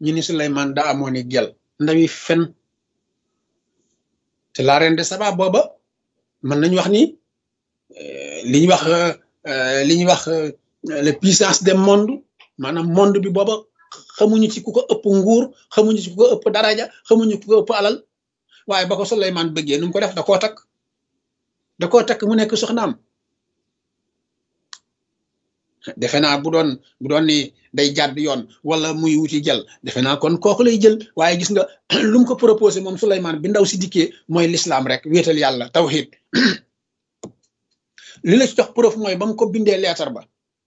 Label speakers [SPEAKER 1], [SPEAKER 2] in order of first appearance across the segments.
[SPEAKER 1] ñu ni Suleymaan daa amoon i gel ndawi fen te la reine de Saba booba mën nañu wax ni li ñuy wax li ñuy wax la puissance des monde maanaam monde bi booba xamuñu ci ku ko ëpp nguur xamuñu ci ku ko ëpp daraja xamuñu ku ko ëpp alal waaye ba ko Suleymaan bëggee nu mu ko def da koo takk da koo takk mu nekk soxnaam defe naa bu doon bu doon ni day jàdd yoon wala muy wuti jël defe naa kon kooku lay jël waaye gis nga lu mu ko proposé moom Suleymaan bi ndaw si dikkee mooy lislaam rek wéetal yàlla tawhid li la ci jox preuve mooy ba mu ko bindee leetar ba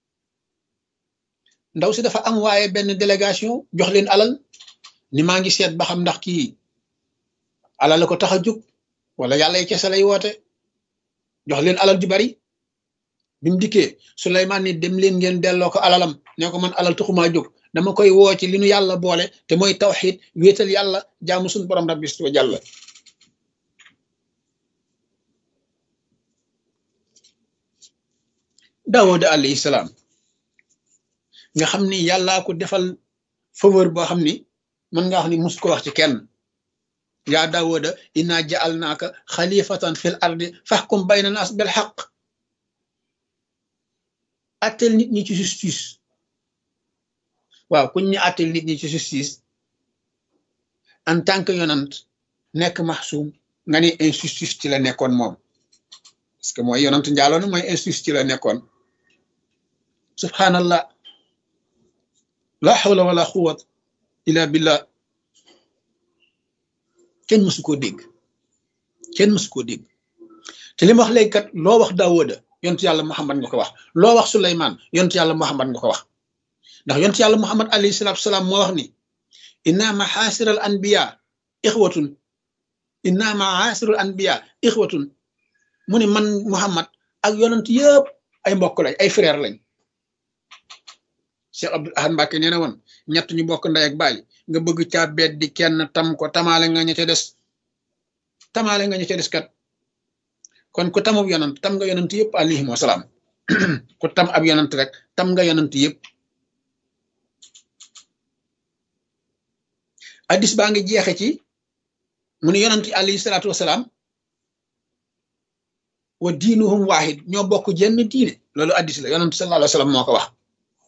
[SPEAKER 1] ndaw si dafa am waaye benn délégation jox leen alal ni maa ngi seet ba xam ndax kii alal la ko tax a jóg wala yàlla yi kese lay woote jox leen alal ju bari bi mu dikkee Suleymaan ni dem leen ngeen delloo ko alalam ne ko man alal taxumaa jóg dama koy woo ci li nu yàlla boole te mooy tawxiid wéetal yàlla jaamu suñu borom rabbi wa jàlla Daawuda alayhi salaam nga xam ni yàllaa ko defal faveur boo xam ni mën nga wax ni mus ko wax ci kenn yaa Daawuda inna ja'alnaaka xalifatan fil ardi fahkum bayna naas bil haqq attel nit ñi ci justice waaw kuñ ñu attel nit ñi ci justice en tant que yonant nekk maxsuum nga ni injustice ci la nekkoon moom parce que mooy yonant njaaloon mooy injustice ci la nekkoon subhanallah la hawla wala quwwat illa billah kenn mësu koo dégg kenn mësu koo dégg te li ma wax léegi kat loo wax Daawuda yontu yàlla Muhammad nga ko wax loo wax Suleymaan yontu yàlla Muhammad nga ko wax ndax yontu yàlla Muhammad alayhi salaatu salaam moo wax ni inna maxaasiral anbiya ixwatun inna maxaasiral anbiya ixwatun mu ni man Muhammad ak yonent yëpp ay mbokk lañ ay frère lañ Cheikh Abdul Ahad Mbàkke nee na woon ñett ñu bokk ndey ak baay nga bëgg caa bet di kenn tam ko tamaale nga ña ca des tamaale nga ña ca des kat kon ku tamub yonant tam nga yonant yëpp alayhim wasalaam ku tam ab yonant rek tam nga yonant yëpp addis baa ngi jeexe ci mu ne yonant alayhi salaatu wasalaam wa diinuhum waahid ñoo bokk jenn diine loolu addis la yonant sallallahu alayhi wa sallam moo ko wax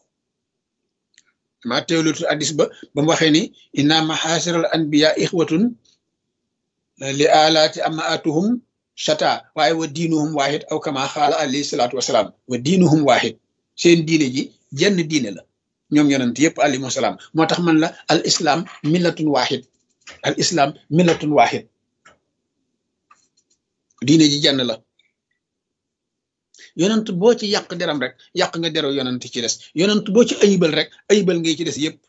[SPEAKER 1] maa teewlutu addis ba ba mu waxee ni inna maxaasiral anbiya ixwatun li alaati amaatuhum chata waaye wa diinuhum waahid aw kama xaala alayhi salaatu wasalaam wa diinuhum waahid seen diine ji jenn diine la ñoom yonent yëpp alayhi wasalaam moo tax man la al islam millatun waahid al islam millatun waahid diine ji jenn la yonent boo ci yàq deram rek yàq nga deru yonent ci des yonent boo ci ayibal rek ayibal ngay ci des yëpp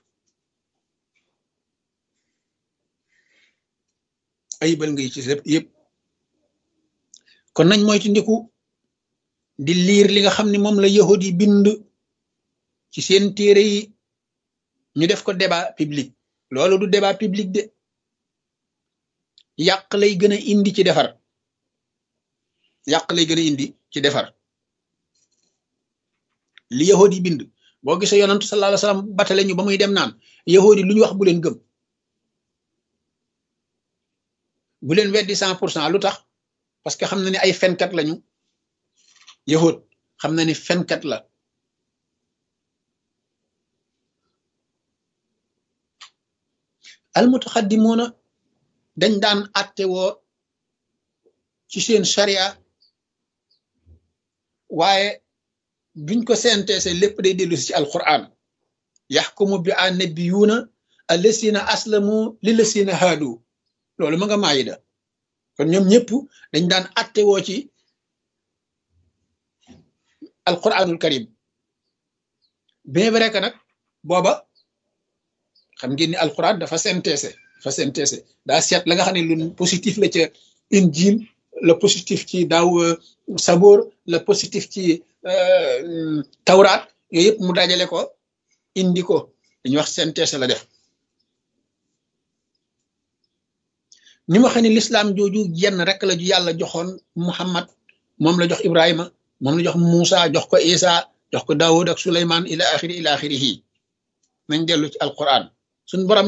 [SPEAKER 1] ayibal ngay ci des yëpp kon nañ moytu ndiku di liir li nga xam ne moom la yahud yi bind ci seen téere yi ñu def ko débat public loolu du débat public de yàq lay gën a indi ci defar yàq lay gën a indi ci defar li yahud yi bind boo gisee yonantu sallallahu alayhi wasallam batale ñu ba muy dem naan yahud yi lu ñu wax bu leen gëm bu leen weddi cent pour cent lu tax parce que xam na ni ay fenkat lañu yahud xam na ni fenkat la almutaxaddimoona dañ daan atte woo ci seen sharia waaye biñ ko senteese lépp day dellu ci alquran yaxkumu bi annabiyuuna allasina aslamu lillasina haadu loolu ma nga maayida kon ñoom ñëpp dañ daan atte woo ci alquranul karim bien vrai que nag booba xam ngeen ni alquran dafa synthèse dafa synthèse daa seet la nga xam ne lu positif la ca injil le positif ci daaw saboor le positif ci tawraat yooyu yëpp mu dajale ko indi ko dañuy wax synthèse la def ni ma xam ne lislaam jooju jenn rek la ju yàlla joxoon muhammad moom la jox ibrahima moom la jox Muusa jox ko isa jox ko daawud ak suleymaan ila axiri ila axirihi nañ dellu ci alquran suñ borom